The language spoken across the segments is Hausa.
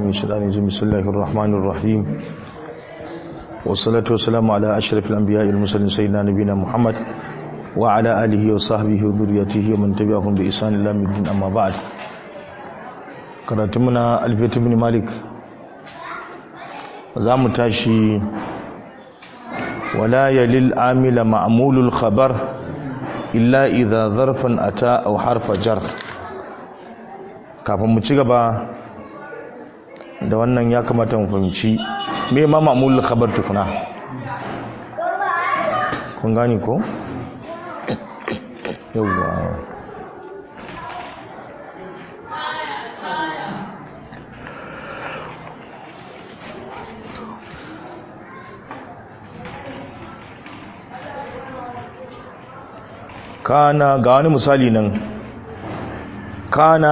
من الشيطان الرجيم بسم الله الرحمن الرحيم والصلاة والسلام على أشرف الأنبياء والمرسلين سيدنا نبينا محمد وعلى آله وصحبه وذريته ومن تبعهم بإحسان إلى يوم الدين أما بعد قرأتمنا البيت بن مالك زام تاشي ولا يلي العامل معمول الخبر إلا إذا ظرفا أتى أو حرف جر kafin mu ci gaba da wannan ya kamata mu fahimci me ma ma'mulul khabar tukuna kun gani ko yawwa kana ga wani misali nan kana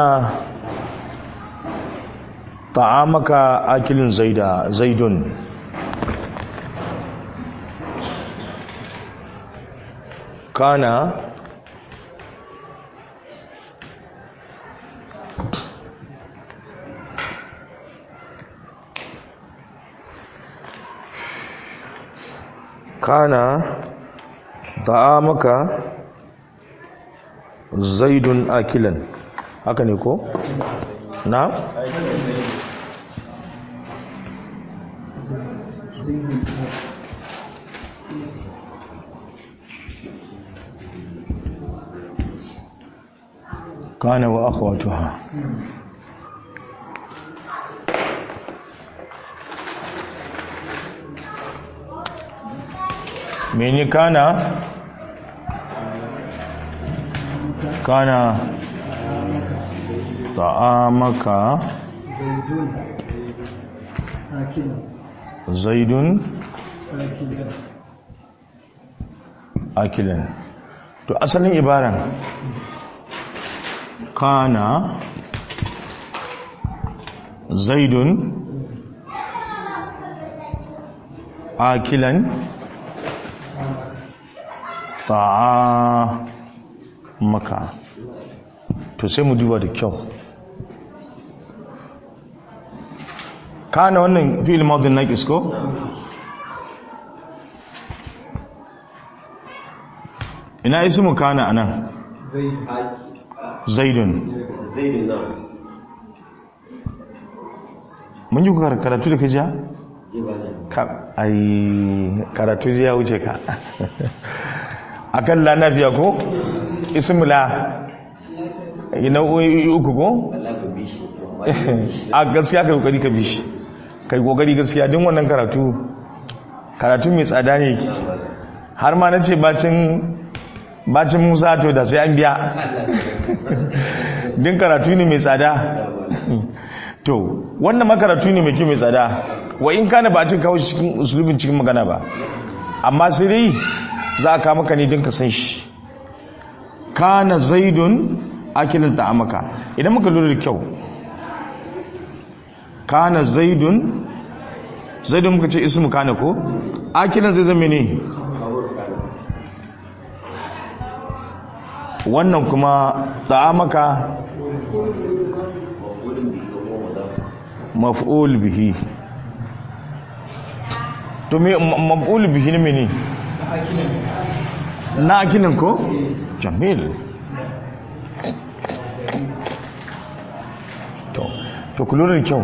ta'amaka akilin zaida zaidun kana kana ta'amaka zaidun akilan haka ne ko na kana wa akhwatuha mene kana kana ta'amaka zaidun akilan to asalin ibaran kana zaidun akilan maka to sai mu duba da kyau kana wannan fi'il madin naqis ko ina ismu kana anan zaidun zaidun na mun yi karatu da kajiya? ka ai karatu ya wuce ka akan la nafiya ko ismu la ina uku ko a gaskiya kai kokari ka bishi kai kokari gaskiya din wannan karatu karatu mai tsada ne har ma nace bacin bacin Musa to da sai an biya din karatu ne mai tsada to wannan makaratu ne mai kyau mai tsada wa in kana ba cin kawo cikin usulubin cikin magana ba amma sai dai za a kawo maka ne don ka san shi kana zaidun akilin ta'amaka idan muka lura da kyau kana zaidun zaidun muka ce ismu kana ko akilin zai zama ne wannan kuma ta'amaka maf'ul bihi to me maf'ul bihi ne mene na akilin ko jamil to to kulurin kyau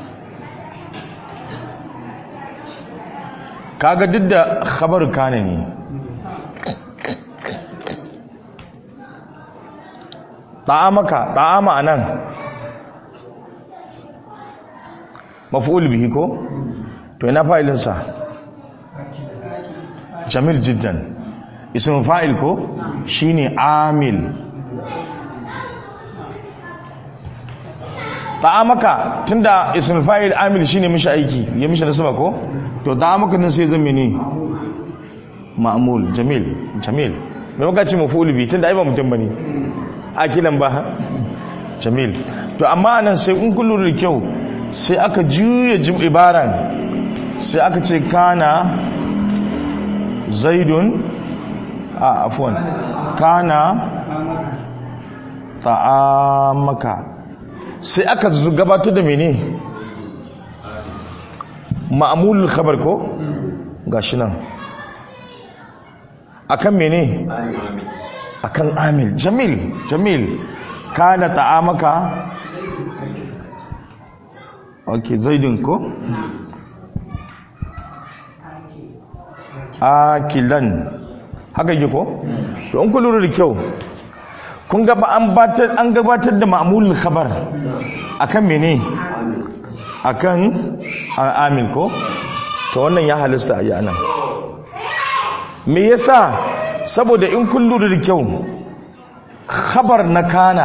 kaga duk da khabar kana ne ta'amaka ta'ama anan maf'ul bihi ko to ina fa'ilin sa jamil jiddan ism fa'il ko shine amil ta'amaka tunda ism fa'il amil shine mishi aiki ya mishi nasaba ko to ta'amaka nan sai zan mene ma'mul jamil jamil me muka ce maf'ul bihi tunda ai ba mutum bane akilan ba jamil to amma nan sai in kullu da kyau sai aka juya jim ibaran sai aka ce kana zaidun a afwan kana ta'amaka sai aka gabatar da mene ma'amulul khabar ko gashi nan akan mene akan amil jamil jamil kana ta'amaka okay zaidin ko akilan haka yi ko to an ku lura da kyau kun ga an batar an gabatar da ma'mulul khabar akan mene akan amin ko to wannan ya halista a yana me yasa saboda in kun lura da kyau khabar na kana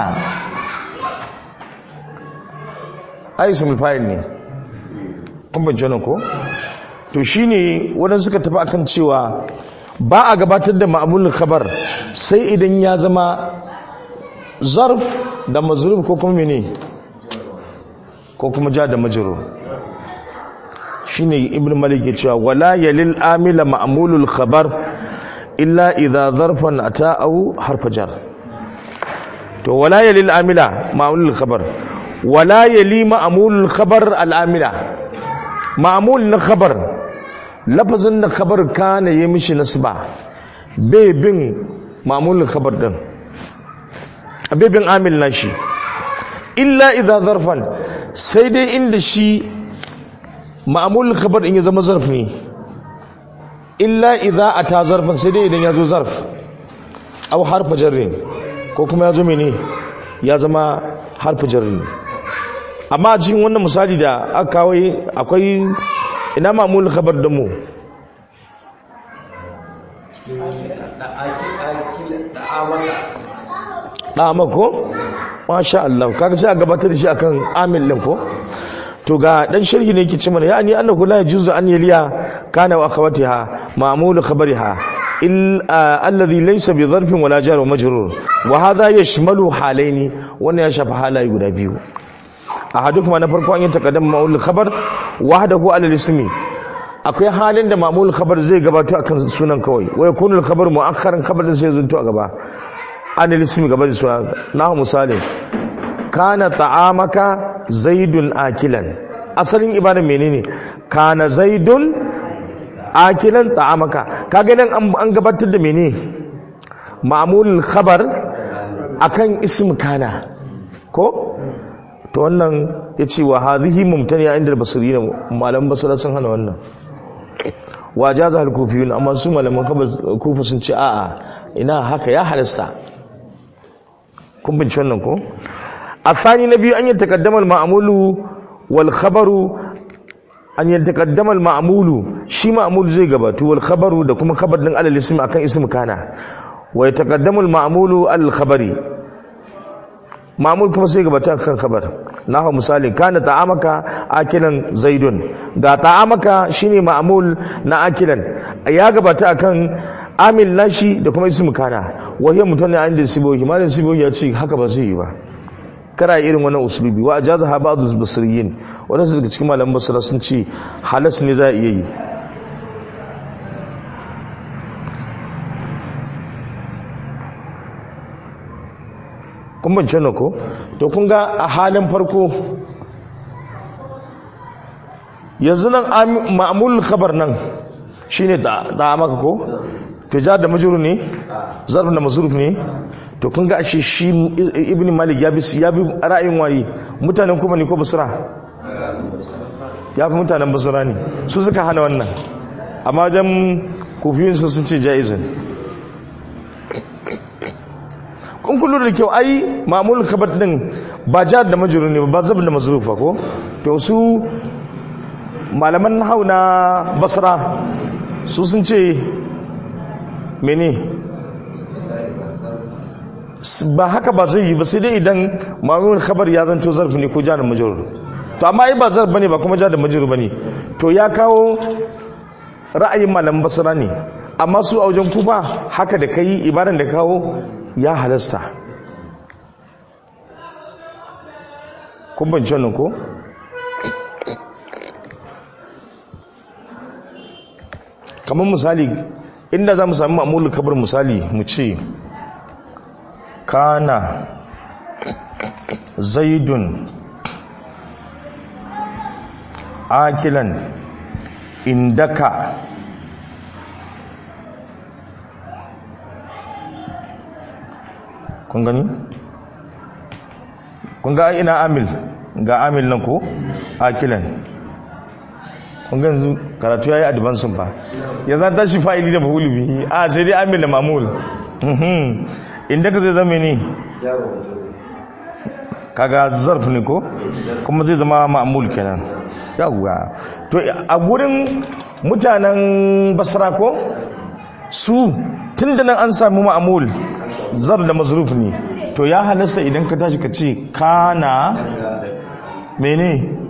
ai ismul fa'il ne kun bayyana ko to shine waɗanda suka tafi akan cewa ba a gabatar da ma'amulin khabar sai idan ya zama zarf da mazruf ko kuma mene ko kuma ja da majrur shine ibn malik ya cewa wala yalil amila ma'mulul khabar illa idza zarfan ata aw harfa jar to wala yalil amila ma'mulul khabar wala yali ma'mulul khabar al amila ma'mul na khabar lafazin da khabar kana yi mishi nasba bai bin ma'mulul khabar din bai bin amil nashi illa idza zarfan sai dai inda shi ma'amul khabar in ya zama zarf ne illa idza ata zarfan sai dai idan ya zo zarf aw harfa jarrin ko kuma ya zo mene ya zama harfa jarrin amma a cikin wannan misali da aka kawo akwai ina ma'amul khabar din mu da'ama ko masha Allah kaga sai a gabatar da shi akan amil din ko to ga dan sharhi ne yake cewa ya ani annahu la yajuzu an yaliya kana wa akhawatiha ma'mul khabariha il alladhi laysa bi dharfin wala jar wa majrur wa hadha yashmalu halaini wannan ya shafi halaye guda biyu ahadukum na farko an yi taqaddam ma'mul khabar wahdahu ala ismi akwai halin da ma'mul khabar zai gabato akan sunan kawai wa yakunu al khabar mu'akhkharan khabar din sai zunto a gaba an ismi gaba da sunan nahu misali kana ta'amaka zaidun akilan asalin ibada menene kana zaidun akilan ta'amaka kaga nan an gabatar da menene ma'mulul khabar akan ism kana ko to wannan yace wa hadhihi mumtaniya inda basirina malaman basira sun hana wannan wa jaza al kufiyun amma su malaman kufa sun ce a'a ina haka ya halasta kun bince wannan ko الثاني نبي أن يتقدم المعمول والخبر أن يتقدم المعمول شي معمول زي غباتو والخبر da kuma khabar din alal ism akan ism kana wa yataqaddamu al ma'mulu al khabari ma'mul kuma sai gabata kan khabar nahu misali kana ta'amaka akilan zaidun ga ta'amaka shine ma'mul na akilan ya gabata akan amil nashi da kuma ism kana wa hiya mutane an da sibohi malam sibohi ya ce haka ba zai yi ba kara irin wannan usulubi wa ajaza ha ba'd al-basriyin wannan daga cikin malaman basra sun ce halas ne za a iya yi kun bance na ko to kun ga a halin farko yanzu nan ma'amul khabar nan shine da maka ko tijar da majrur ne zarf da mazruf ne to kun ga ashe shi ibn malik ya bi ya bi ra'ayin waye mutanen kuma ne ko basra ya fi mutanen basra ne su suka hana wannan amma wajen kufiyun su sun ce jaizun kun kullu da kyau ai mamul khabar din ba jar da majrur ne ba zab da mazrufa ko to su malaman hau na basra su sun ce mene ba haka ba zai yi ba sai dai idan mamun khabar ya zanto zarfi ne ko ja da majrur to amma ai ba zarf bane ba kuma ja da majrur bane to ya kawo ra'ayin malaman basra ne amma su a wajen kufa haka da kai ibaran da kawo ya halasta kun ban wannan ko kamar misali inda za mu sami ma'amulul kabar misali mu ce kana zaidun akilan indaka kun gani kun ga ina amil ga amil nan ko akilan kun ga yanzu karatu yayi advance ba ya za ta shi fa'ili da mahulu bihi a sai dai amil da mamul indaka zai zama ne kaga zarf ne ko kuma zai zama ma'mul kenan yawwa to a gurin mutanen basra ko su tunda nan an samu ma'mul zar da mazruf ne to ya halasta idan ka tashi ka ce kana mene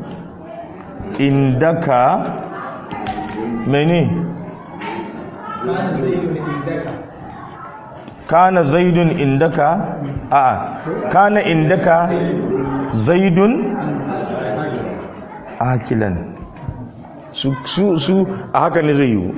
indaka mene kana zaidun indaka a kana indaka zaidun akilan su su su a haka ne zai yiwu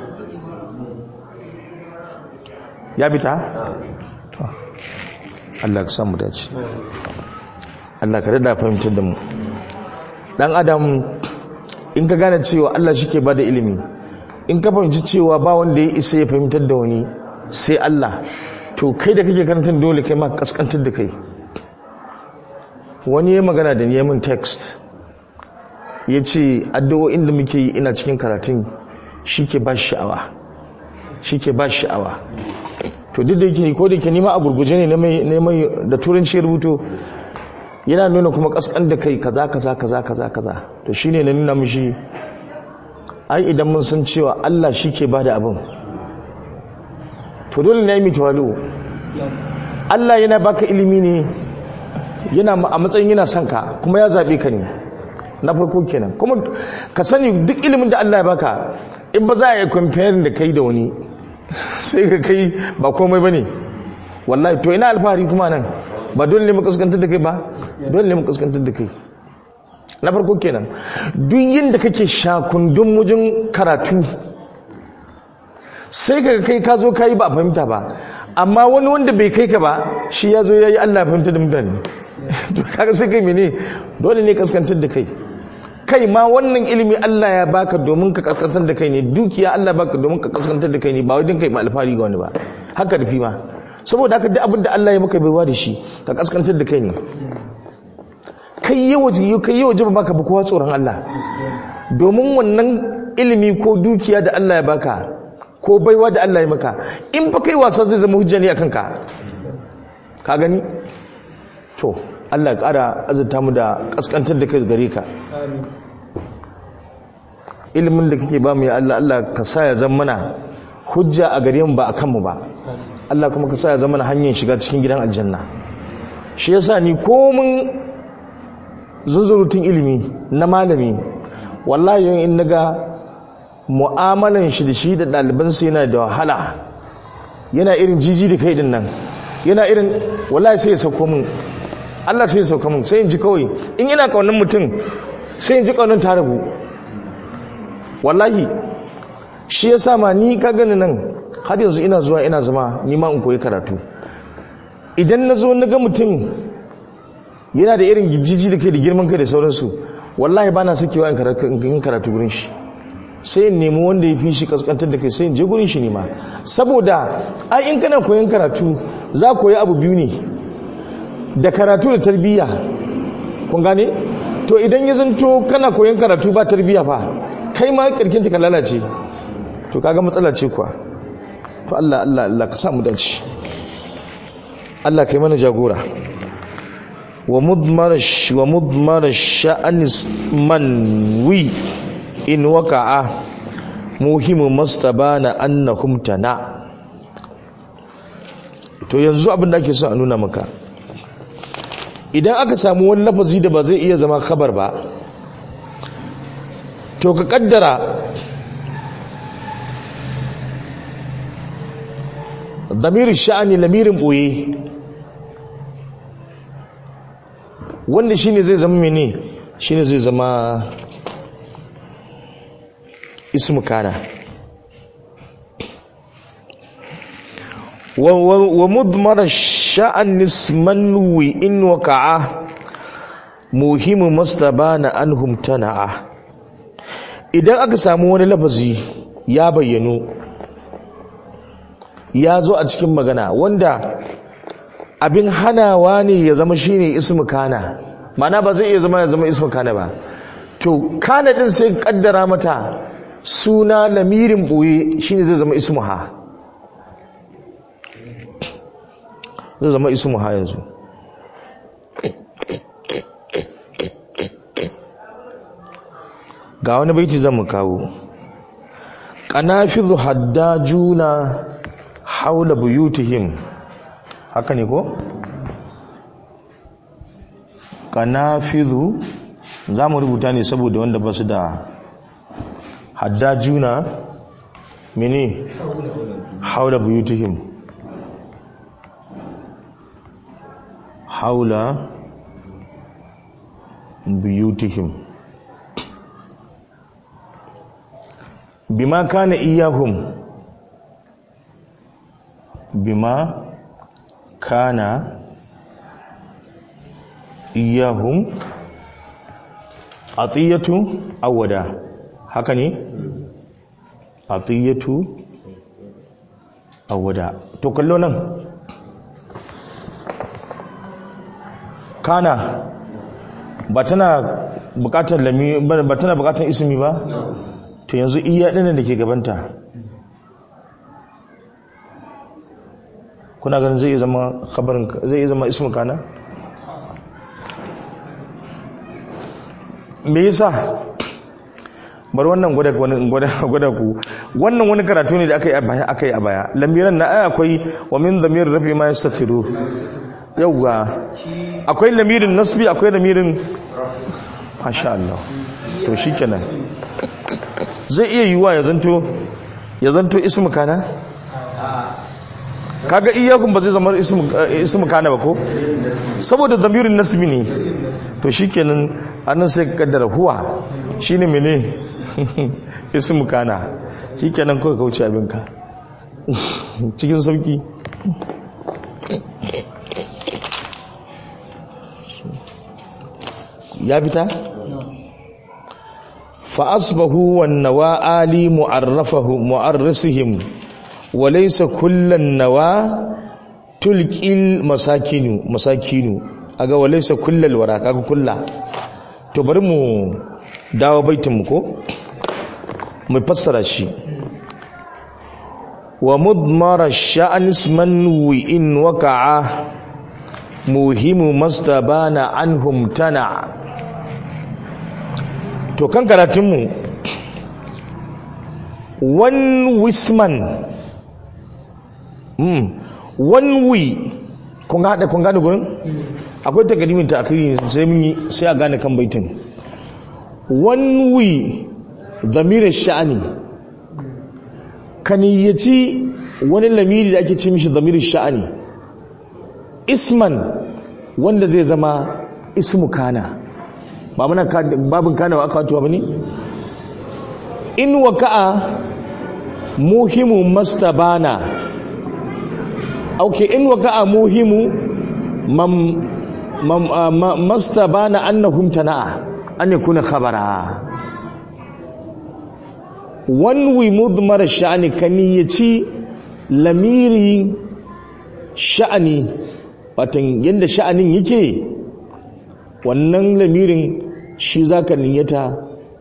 ya bita Allah ka samu dace Allah ka rada fahimtar da mu dan adam in ka gane cewa Allah shi ke ba da ilimi in ka fahimci cewa ba wanda ya isa ya fahimtar da wani sai Allah to kai da kake karantar dole kai ma kaskantar da kai wani ya magana da ni min text ya ce addu'o'in da muke yi ina cikin karatun shi ke ba sha'awa shi ke ba sha'awa to duk da yake ko da yake nima a gurguje ne na mai da turanci rubuto yana nuna kuma kaskan da kai kaza kaza kaza kaza kaza to shine na nuna mishi ai idan mun san cewa Allah shi ke bada abin to dole ne mu tawalu Allah yana baka ilimi ne yana a matsayin yana son ka kuma ya zabe ka ne na farko kenan kuma ka sani duk ilimin da Allah ya baka in ba za a yi comparing da kai da wani sai ka kai ba komai bane wallahi to ina alfahari kuma nan ba dole ne mu kaskantar da kai ba dole ne mu kaskantar da kai na farko kenan duk yinda kake shakundun mujin karatu sai ka kai ka zo ka yi ba a fahimta ba amma wani wanda bai kai ka ba shi ya zo ya yi allah fahimta da mutane to kaga sai kai mene dole ne kaskantar da kai kai ma wannan ilimi allah ya baka domin ka kaskantar da kai ne dukiya allah baka domin ka kaskantar da kai ne ba wajen kai ma alfahari ga wani ba haka da fi ma saboda haka duk abin da allah ya maka baiwa da shi ka kaskantar da kai ne kai yi waje kai yi waje baka ba kowa tsoron Allah domin wannan ilimi ko dukiya da Allah ya baka ko baiwa da Allah ya maka in fa kai wasa zai zama hujja ne akan ka ka gani to Allah ya ƙara azurta mu da kaskantar da kai gare ka ilimin da kake ba mu ya Allah Allah ka sa ya zama mana hujja a gare mu ba akan mu ba Allah kuma ka sa ya zama mana hanyar shiga cikin gidan aljanna shi yasa ni komun zunzurutun ilimi na malami wallahi in naga mu'amalan shi da shi da ɗalibansa yana da wahala yana irin jiji da kai din nan yana irin wallahi sai ya sauko min Allah sai ya sauko min sai in ji kawai in ina kaunin mutum sai in ji kaunin ta rabu wallahi shi ya sa ma ni ka gani nan har yanzu ina zuwa ina zama ni ma in koyi karatu idan na zo na ga mutum yana da irin jiji da kai da girman kai da sauransu wallahi ba na sakewa in karatu gurin shi sai in nemi wanda ya fi shi kaskantar da kai sai in je gurin shi nema saboda ai in kana koyon karatu za koyi abu biyu ne da karatu da tarbiyya kun gane to idan ya zanto kana koyon karatu ba tarbiyya fa kai ma kirkin ka lalace to kaga matsala ce kuwa to Allah Allah Allah ka samu dace Allah kai mana jagora ومضمر الش ومضمر الشأن منوي إن وقع مهم مستبان أنهم تنا to yanzu abin da ake son a nuna maka idan aka samu wani lafazi da ba zai iya zama khabar ba to ka kaddara damirin sha'ani lamirin boye wanda shine zai zama mene shine zai zama ismu kana wa mudmar sha'an isman wi in waqa'a muhimu mastabana anhum tana'a idan aka samu wani lafazi ya bayyano ya zo a cikin magana wanda abin hanawa ne ya zama shine ismu kana mana ba zai iya zama ya zama ismu kana ba to kana din sai kaddara mata suna lamirin boye shine zai zama ismu ha zai zama ismu ha yanzu ga wani baiti zan mu kawo qanafizu haddajuna haula buyutihim haka ne ko qanafizu za mu rubuta ne saboda wanda ba su da haddajuna mene haula buyutihim haula buyutihim bima kana iyahum bima kana iyahum atiyatu awada haka ne atiyatu awada to kallo nan kana ba tana bukatar lami ba tana bukatar ismi ba to yanzu iya ɗinin da ke gabanta kuna ganin zai zama khabarin zai zama ismu kana me yasa bar wannan gwada gwada gwada ku wannan wani karatu ne da aka yi a baya aka yi a baya lamiran na aya akwai wa min zamir rafi ma yastatiru yawwa akwai lamirin nasbi akwai lamirin masha Allah to shikenan zai iya yiwuwa ya zanto ya zanto ismu kana kaga iyakun ba zai zama ismu kana ba ko saboda zamirin nasbi ne to shikenan annan sai ka kaddara huwa shine mene ismu kana shikenan kawai kauce abinka cikin sauki ya fita فأصبحوا والنواة آلي معرفه معرسهم وليس كل النواة تلقي المساكين مساكين aga walaysa kullal wara kaga kulla to bari mu dawo baitin mu ko mu fassara shi wa mudmara sha'an isman wi in waqa'a muhimu mastabana anhum tana to kan karatunmu one wisman mm. one we kun haɗa kun gane gurin akwai takadimin ta akiri sai mun yi sai a gane kan baitin one we zamirin sha'ani kaniyyaci wani lamiri da ake ce mishi zamirin sha'ani isman wanda zai zama ismu kana ba muna babin kana wa aka watuwa ba ne in waka'a muhimu mastabana auke in waka'a muhimu mam, mam, uh, mastabana annahum tana'a an yakuna khabara wanwi mudmar sha'ani kaniyaci lamiri sha'ani watan yadda sha'anin yake wannan lamirin shi za ka niyyata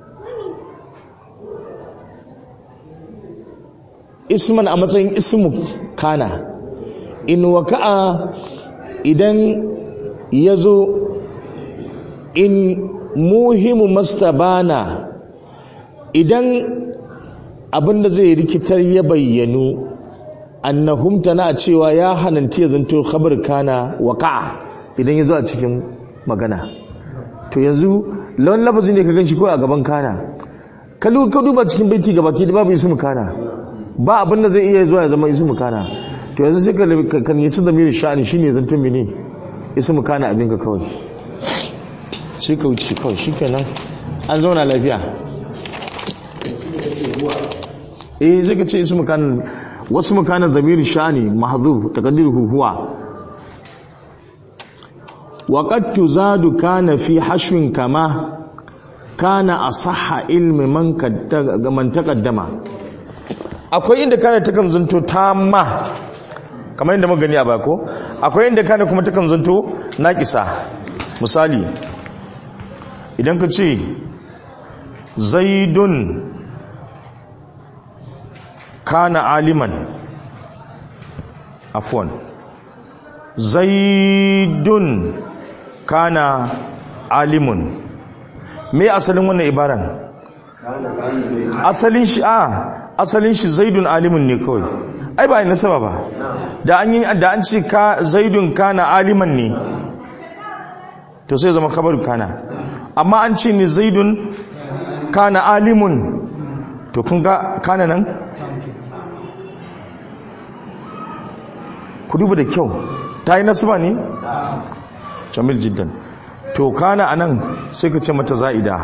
isman a matsayin ismu kana in waka'a idan ya zo in muhimu mastabana idan abinda zai rikitar ya bayyanu annahum tana cewa ya hananti ya zanto khabar kana waqa'a idan ya zo a cikin magana to yanzu lawan lafazin ne ka ganshi ko a gaban kana ka duba cikin baiti gaba ki da babu ismu kana ba abin da zai iya zuwa ya zama ismu kana to yanzu sai ka kan yi da miri sha'ani shine zanto mene ismu kana abin ka kawai sai ka wuce kawai shikenan an zauna lafiya eh sai ka ce ismu kana wasu mukana zamiri sha'ani mahzuf taqdiruhu huwa وقد تزاد كان في حشو كما kana asahha ilmi man kadda man taqaddama akwai inda kana takan zanto tamma kamar inda muka gani a bako akwai inda kana kuma takan zanto naqisa misali idan ka ce zaidun kana aliman afwan zaidun kana alimun me asalin wannan ibaran asalin shi a asalin shi zaidun alimun ne kawai ai ba nasaba ba da an yi da an ce ka zaidun kana aliman ne to sai zama khabaru kana amma an ce ni zaidun kana alimun to kun ga kana nan ku duba da kyau ta yi nasaba ne jamil jiddan to kana anan sai ka ce mata za'ida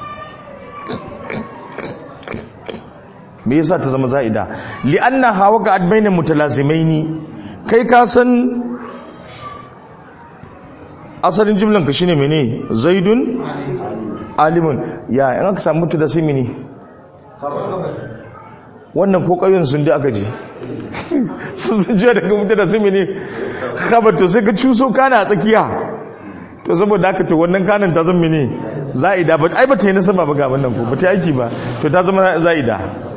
me yasa ta zama za'ida li'anna hawa ga adbainin mutalazimaini kai ka san asalin jimlan ka shine mene zaidun alimun ya in aka samu mutu da sai mene wannan ko ƙauyen sun da aka je sun sun jiya daga mutu da sai mene khabar to sai ka cuso kana a tsakiya to saboda haka to wannan kanin ta zama mene za'ida ba ai ba ta yi nasaba ba ga wannan ko ba ta aiki ba to ta zama za'ida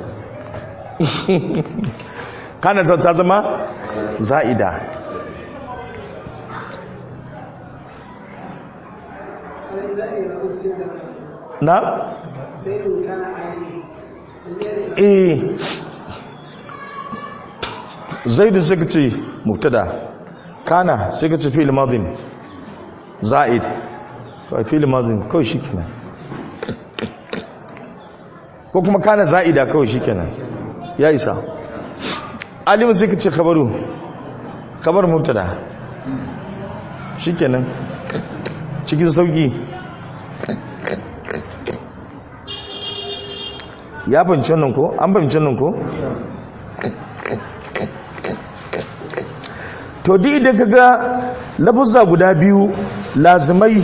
kanin ta zama za'ida na? eh zaidun suka ce mubtada kana suka ce fi'il madin za'id kawai fi'il madin kawai shikenan ko kuma kana za'ida kawai shikenan ya isa alimin suka ce khabaru khabar mubtada shikenan cikin sauki ya fahimci nan ko an fahimci nan ko to duk idan ka ga lafuzza guda biyu lazimai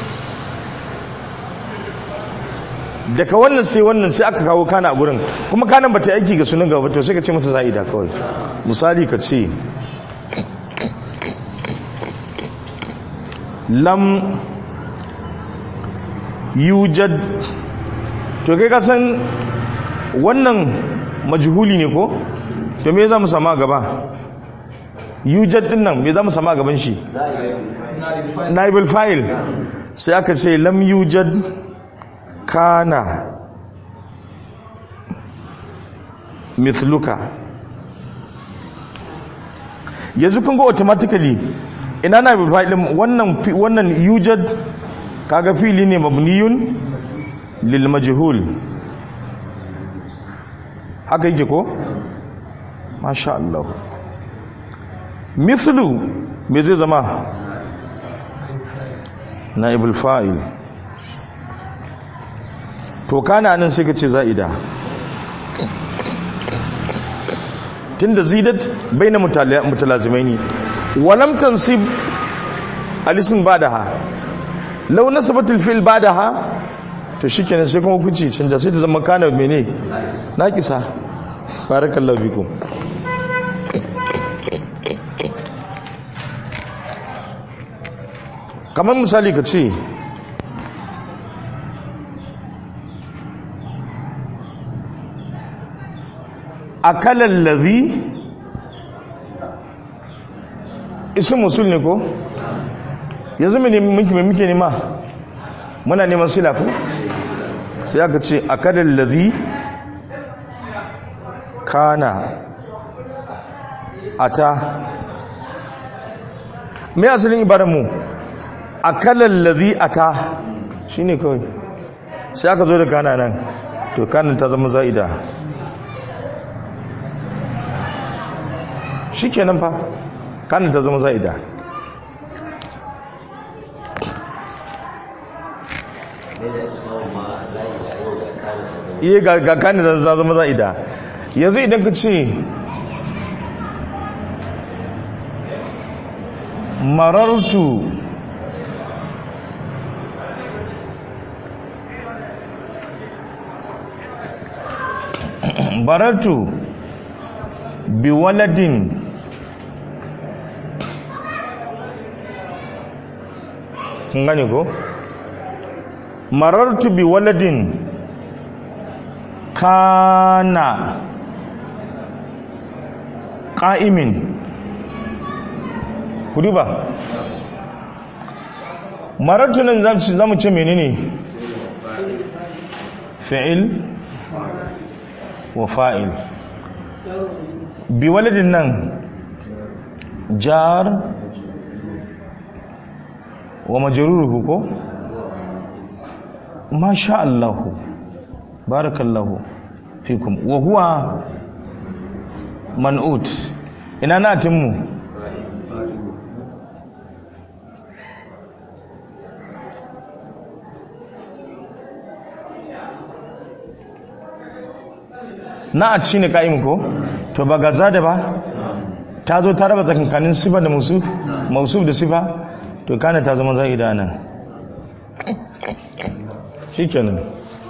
daga wannan sai wannan sai aka kawo kana a gurin kuma kanan ba ta aiki ga sunan gaba to sai ka ce mata za'ida kawai misali ka ce lam yujad to kai ka san wannan majhuli ne ko to me za mu sama gaba yujad din nan me za mu sama gaban shi naibul fa'il sai aka ce lam yujad kana mithluka yanzu kun ga automatically ina naibul fa'il wannan wannan yujad kaga fili ne mabniyun lil majhul haka yake ko masha Allah mithlu me zai zama naibul fa'il to kana nan sai ka ce za'ida tunda zidat baina mutalazimaini walam tansib alisin badaha law nasabat alfil badaha to shikenan sai kuma hukunci canja sai ta zama kana mene naqisa barakallahu bikum kamar misali ka ce akalan lazi isin musul ne ko yanzu mai muke nema muna neman sila ko sai aka ce akalan lazi kana ata mai asalin ibaranmu akalan lazi ata shi ne kawai sai aka zo da kana nan to kanin ta zama za'ida shi kenan fa kanin ta zama za'ida iya ga kanin ta zama za'ida yanzu idan ka ce marartu baratu bi waladin kun gane ko marartu bi waladin kana ƙa'imin kudi ba marartu nan za mu ce menene fi'il wa fa'il bi waladin nan jar wa majaruruhu ko masha Allahu barakallahu fikum wa huwa man'ut ina na timmu na'at shine ka'im ko to ba gaza da ba ta zo ta raba tsakankanin sifa da musuf mausuf da sifa to kana ta zama za'ida nan shikenan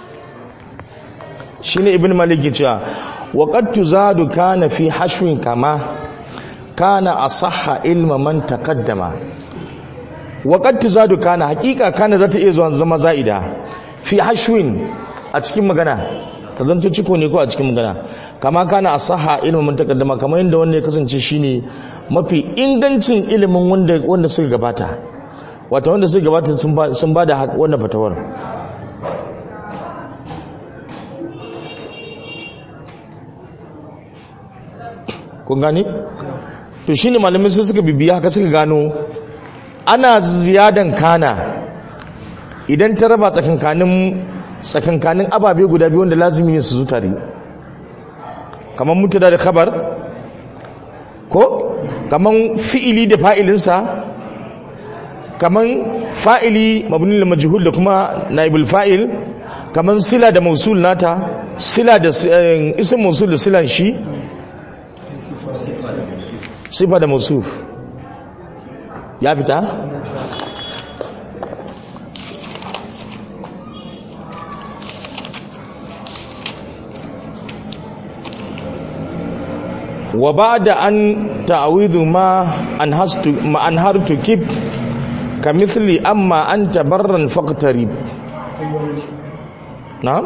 shine ibn malik ya cewa wa qad tuzadu kana fi hashwin kama kana asahha ilma man taqaddama wa qad tuzadu kana hakika kana zata iya zuwa zama za'ida fi hashwin a cikin magana ta zanto ciko ne ko a cikin magana kama kana asaha ilimin mun takaddama kamar yadda wanda ya kasance shine mafi ingancin ilimin wanda wanda suka gabata wato wanda suka gabata sun ba sun bada wannan fatawar kun gani to shine malamai sai suka bibiya haka suka gano ana ziyadan kana idan ta raba tsakankanin tsakankanin ababe guda biyu wanda lazimi ne su zo tare kamar mutada da khabar ko kamar fi'ili da fa'ilinsa kamar fa'ili mabni lil majhul da kuma naibul fa'il kamar sila da mausul nata sila da ism mausul da silan shi sifa da mausuf ya fita wa ba'da an ta'awidu ma an hastu ma an hartu kib ka mithli amma anta barran faqtarib na'am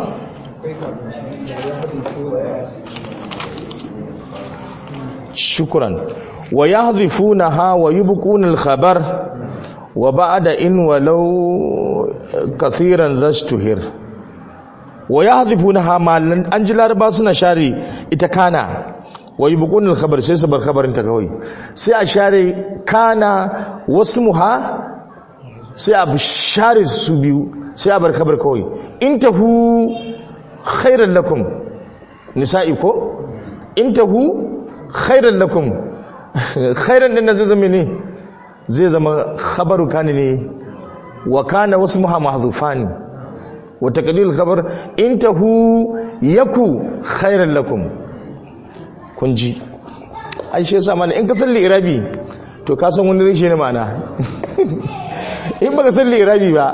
shukran wa yahdhifunaha wa yubquna al-khabar wa ba'da in walau kathiran zastuhir wa yahdhifunaha malan an ji laraba suna share ita kana wa yubquna al-khabar sai su bar khabarin ta kawai sai a share kana wasmuha sai a share su biyu sai a bar khabar kawai intahu khairan lakum nisa'i ko intahu khairan lakum khairan din zai zama ne zai zama khabaru kana ne wa kana wasmuha mahdhufan wa taqlil khabar intahu yaku khairan lakum kun ji ai shi yasa mana in ka salli irabi to ka san wani rashin ma'ana in baka salli irabi ba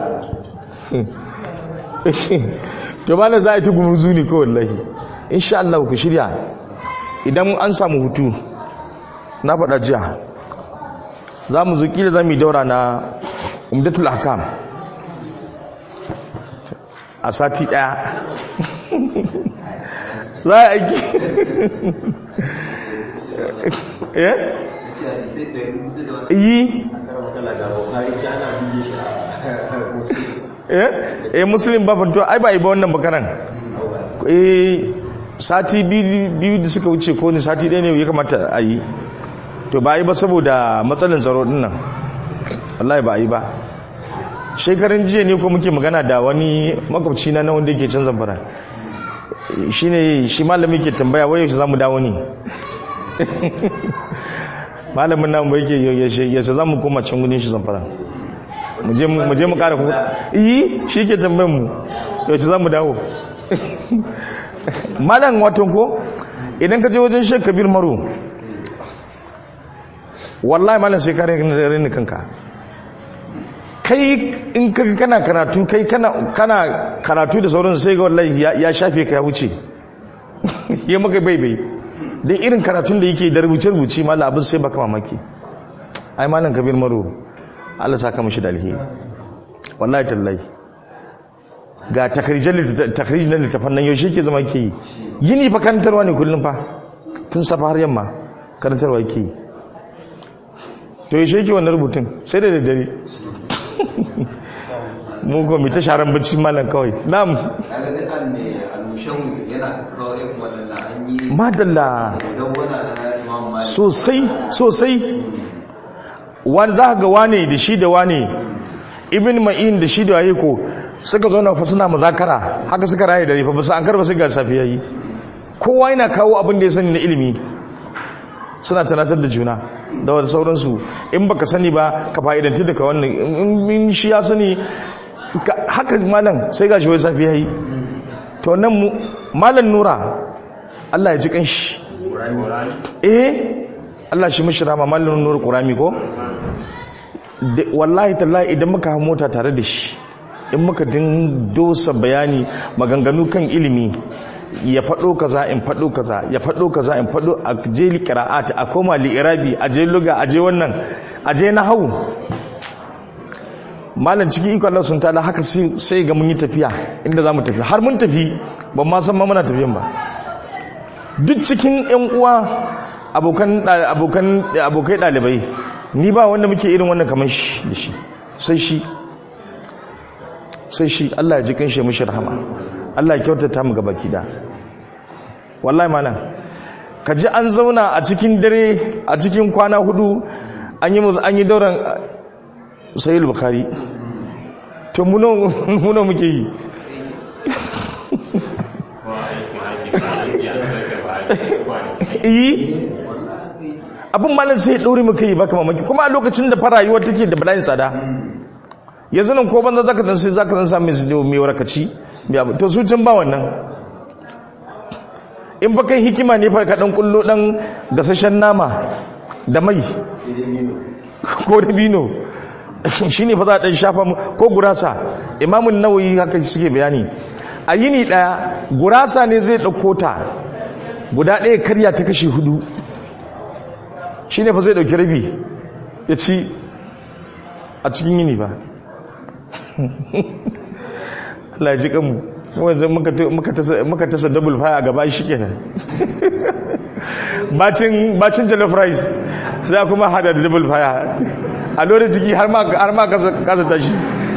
to ba na za a yi tugumin zuni ko wallahi insha Allah ku shirya idan an samu hutu na faɗa jiya za mu zuki da za mu yi daura na umdatul hakam a sati ɗaya za a aiki eh yi eh muslim ba fanto ai ba yi ba wannan bakaran eh sati biyu da suka wuce ko ne sati ɗaya ne ya kamata a yi to ba yi ba saboda matsalin tsaro din nan wallahi ba yi ba shekarun jiya ne ko muke magana da wani makwabci na wanda yake can zamfara shi ne shi malami ke tambaya wai yaushe za mu dawo ne malamin namu yake yaushe za mu koma can gudun shi zamfara mu je mu kara kuma iyi shi ke tambayin mu yaushe za mu dawo malam watan ko idan ka je wajen shek kabir maro wallahi malam sai kare rini kanka kai in ka kana karatu kai kana kana karatu da sauran sai ga wallahi ya shafe ka ya wuce ya maka bai bai da irin karatun da yake da rubuce-rubuce mala abin sai baka mamaki ai malam kabir maro Allah saka mishi da alheri wallahi tallahi ga takarijan na littafan nan yaushe ke zama ke yi yini fa karantarwa ne kullum fa tun safa har yamma karantarwa ke yi to yaushe ke wannan rubutun sai da daddare mu ko mai ta sharan bacci malam kawai na'am madalla sosai sosai wani za ga wane da shi da wane ibn ma'in da shi da waye ko suka zo na fa suna muzakara haka suka raye dare fa basu an karba su ga safiya yi kowa yana kawo abin da ya sani na ilimi suna tunatar da juna da wata sauransu in baka sani ba ka fa'idanci daga wannan in shi ya sani haka malam sai ga shi wai safiya yi to nan mu malam nura Allah ya ji kanshi eh Allah shi mishi rama malam nura qurami ko wallahi tallahi idan muka hawo mota tare da shi in muka din dosa bayani maganganu kan ilimi ya faɗo kaza in faɗo kaza ya faɗo kaza in faɗo a je li qira'at a koma li irabi a je luga a je wannan a je nahwu malam cikin iko Allah sun tada haka sai ga mun yi tafiya inda zamu tafi har mun tafi ban ma san ma muna tafiyan ba duk cikin ƴan uwa abokan abokan abokai dalibai ni ba wanda muke irin wannan kamar shi da shi sai shi sai shi Allah ya ji kanshi mishi rahama Allah ya kyautata mu gaba kida wallahi mana ka ji an zauna a cikin dare a cikin kwana hudu an yi an yi dauran sahih bukhari to muno muno muke yi yi abin malam sai ya ɗaure muka yi baka mamaki kuma a lokacin da farayuwar take da bala'in tsada yanzu nan ko banza zaka dan sai zaka dan samu su mai warakaci to su can ba wannan in ba kai hikima ne fa ka dan kullo dan gasashen nama da mai ko da bino shine fa za dan shafa ko gurasa imamun nawawi haka suke bayani a yini daya gurasa ne zai dauko ta guda ɗaya karya ta kashi hudu shine fa zai dauki rabi ya ci a cikin yini ba Allah ji kanmu wanzu muka tasa double fire a gaba shi kenan bacin jollof rice sai kuma hada da double fire a lori jiki har ma kasa tashi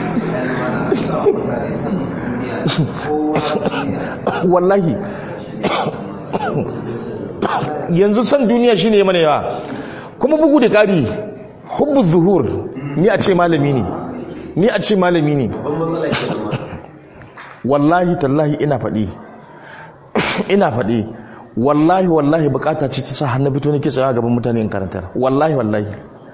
wallahi yanzu san duniya shine mana yawa kuma bugu da ƙari hubbu zuhur ni a ce malami ne ni a ce malami ne wallahi tallahi ina faɗi ina faɗi wallahi wallahi bukata ce ta sa hannu fito nake tsaye gaban mutane in karantar wallahi wallahi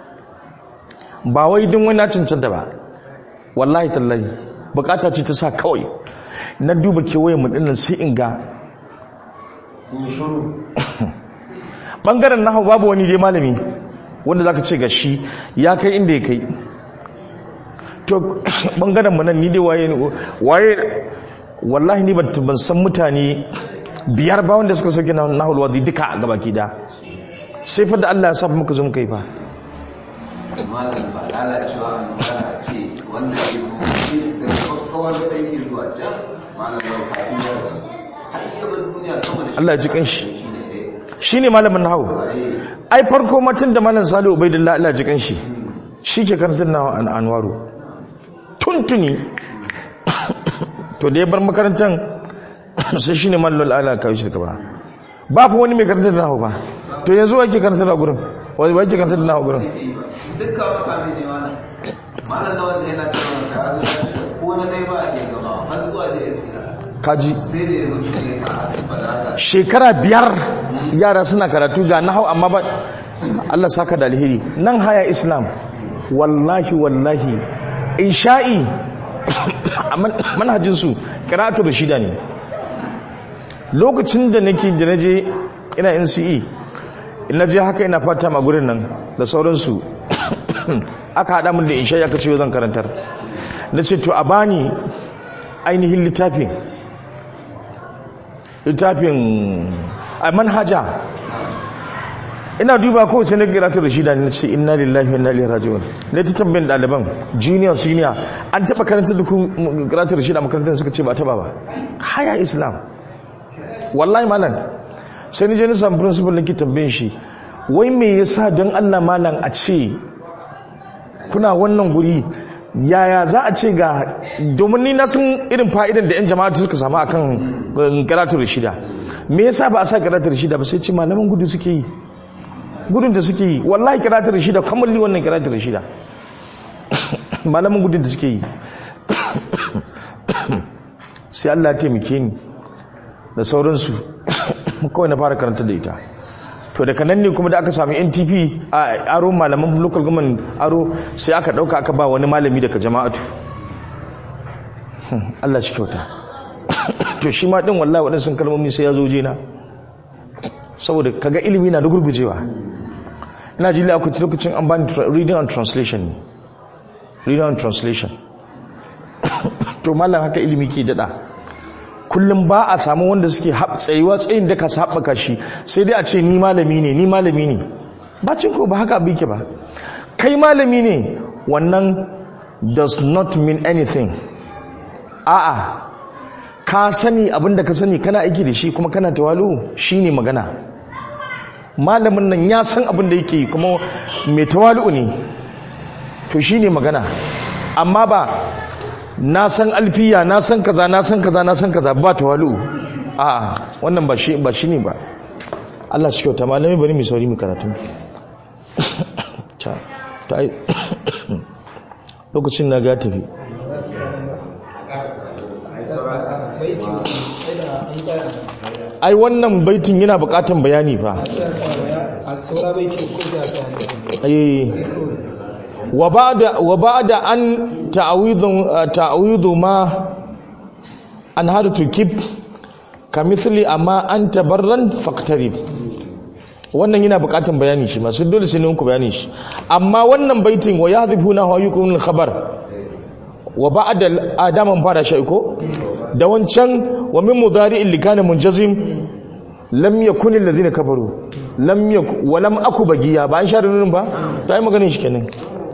ba wai din wani cancanta ba wallahi tallahi bukata ce ta sa kawai na duba kewayen mu dinnan sai in ga sun yi shuru bangaren nahu babu wani dai malami wanda zaka ce ga shi ya kai inda ya kai to bangaren mu nan ni dai waye waye wallahi ni ban ban san mutane biyar ba wanda suka sauke nahul wadi duka a gabaki da sai fa da Allah ya sa muka zo muka yi fa malam ba lalacewa a magana a ce wanda ke zuwa shi da kawar da yake zuwa can malam ba kafin ya rasu har iya bar duniya sama da Allah ya ji kanshi shi ne dai shine malamin nahawu ai farko matun da malam Salihu Ubaidillah Allah ya ji kanshi shi ke karantar nahawu an anwaru tuntuni to da ya bar makarantar sai shine malam Allah ya kawo shi daga ba ba fa wani mai karantar da nahawu ba to yanzu wa ke karantar da gurin wani ba ke karantar da nahawu gurin dukkan makami ne malam malam na wanda yana cewa karatu ko na dai ba a iya gama har zuwa da iska kaji sai da ya zo shi ne sa asifa da haka shekara biyar yara suna karatu ga nahau amma ba Allah saka da alheri nan haya islam wallahi wallahi insha'i a man- manhajinsu karatu da shida ne lokacin da nake da naje ina NCE ina je haka ina fata ma gurin nan da sauransu aka haɗa min da insha'i aka ce zan karantar na ce to a bani ainihin littafin littafin a manhaja ina duba ko sai na karatu da shida ne ce inna lillahi wa inna ilaihi raji'un ne ta tambayin ɗaliban junior senior an taɓa karanta da kun karatu da shida makarantar suka ce ba taɓa ba haya islam wallahi malam sai ni je na samu principal nake tambayin shi wai me yasa don Allah malam a ce kuna wannan guri yaya za a ce ga domin ni na san irin fa'idan da 'yan jama'a suka samu akan karatu da shida me yasa ba a sa karatu da shida ba sai ce malaman gudu suke yi gudun da suke yi wallahi karatu da shida kamalli wannan karatu da shida malaman gudun da suke yi sai Allah ya taimake ni da sauransu kawai na fara karanta da ita to daga nan ne kuma da aka sami ntp a aro malaman local government aro sai aka dauka aka ba wani malami daga jama'atu Allah shi kyauta to shi ma din wallahi waɗansu kalmomi sai ya zo jena saboda kaga ilimi na da gurgujewa ina ji akwai lokacin an bani reading and translation ne reading and translation to mallam haka ilimi ke dada kullum ba a samu wanda suke tsayuwa tsayin da ka haɓaka shi sai dai a ce ni malami ne ni malami ne bacin ko ba haka abu yake ba kai malami ne wannan does not mean anything a'a ka sani abinda ka sani kana aiki da shi kuma kana tawalu shine magana malamin nan ya san abin da yake kuma mai tawalu ne to shine magana amma ba na san alfiya na san kaza na san kaza na san kaza ba tawalu a wannan ba shi ba shine ba Allah shi kyauta malami bari mu sauri mu karatu ta to ai lokacin na ga tafi ai wannan baitin yana bukatan bayani fa wa ba'da an ta'awidun ta'awidu ma an hadu tukib kamithli amma an tabarran faqtarib wannan yana bukatan bayani shi masu dole sai ne ku bayani shi amma wannan baitin wa yahdhifuna wa yukun khabar wa ba'da adaman fara shi ko da wancan wa min mudari'in likana munjazim lam yakun alladhina kafaru lam yakun wa lam aku bagiya ba an share nunin ba dai maganin shi kenan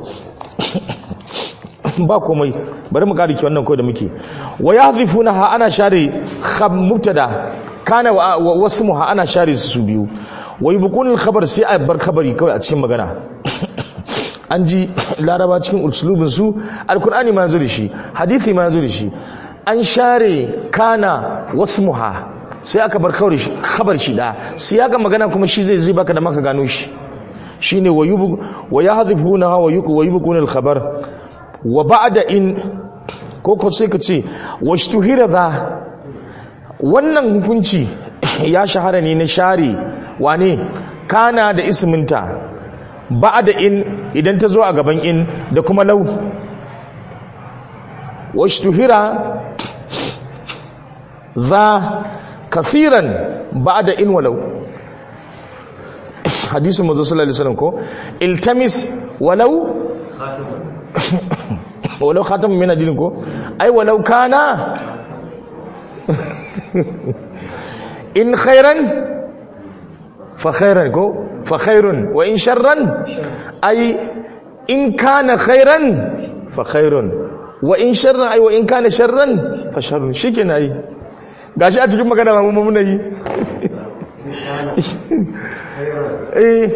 ba komai bari mu kariki wannan ko da muke wa yahdhifuna ha ana share khab mubtada kana wa wasmuha ana share su biyu wa yubqun al-khabar sai a bar khabari kawai a cikin magana an ji laraba cikin usulubin su alkur'ani ma yanzu da shi hadithi ma yanzu da shi an share kana wasmuha sai aka bar khabar shi da sai aka magana kuma shi zai zai baka da maka gano shi shine wa yubu wa yahdhifuna wa yuku wa yubquna al-khabar wa ba'da in ko ko sai ka ce washtuhira za wannan hukunci ya shahara ne na share wane kana da isminta ba'da in idan ta zo a gaban in da kuma lau washtuhira za kafiran ba'da in walau hadisin mazo sallallahu alaihi wasallam ko iltamis walau walau khatamun min adin ko ai walau kana in khairan fa khairan ko fa khairun wa in sharran ai in kana khairan fa khairun wa in sharran ai wa in kana sharran fa sharrun shikenan ai gashi a cikin magana mu mun yi eh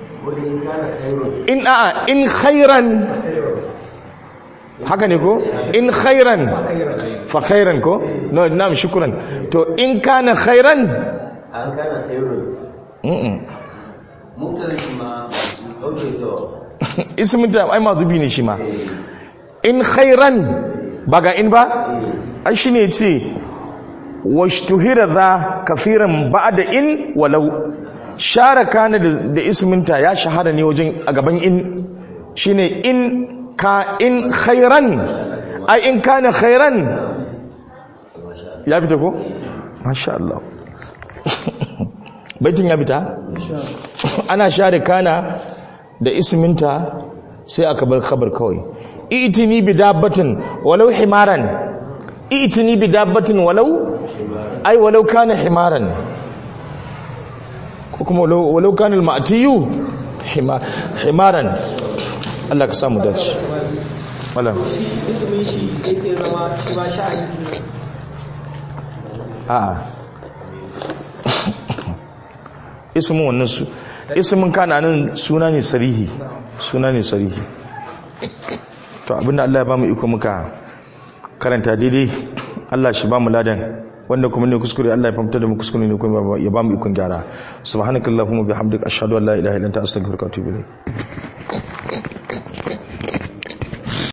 in a'a in khairan haka ne ko in khairan fa khairan ko no na'am shukran to in kana khairan an kana khairun mm mutane shi ma okay to ismin da ai mazubi ne shi ma in khairan ba ga in ba ai shine ce washtuhira za kafiran ba'da in walau share kana da isminta ya shahara ne wajen a gaban in shine in ka in khairan ai in kana khairan ya fita ko masha Allah baitin ya fita ana share kana da isminta sai aka bar khabar kawai itini bi dabbatin walau himaran itini bi dabbatin walau ai walau kana himaran ko kuma walau walau kana al-ma'tiyu hima- himaran Allah ka samu dace wala shi ismin shi zai iya zama shi ba sha'ani a'a ismin wannan su ismin kana nan suna ne sarihi suna ne sarihi to abinda Allah ya ba mu iko muka karanta daidai Allah shi ba mu ladan wanda kuma ne kuskure Allah ya famta da mu kuskure ne kuma ya ba mu ikon gyara subhanakallahumma bihamdika ashhadu an la ilaha illa anta astaghfiruka wa atubu ilayk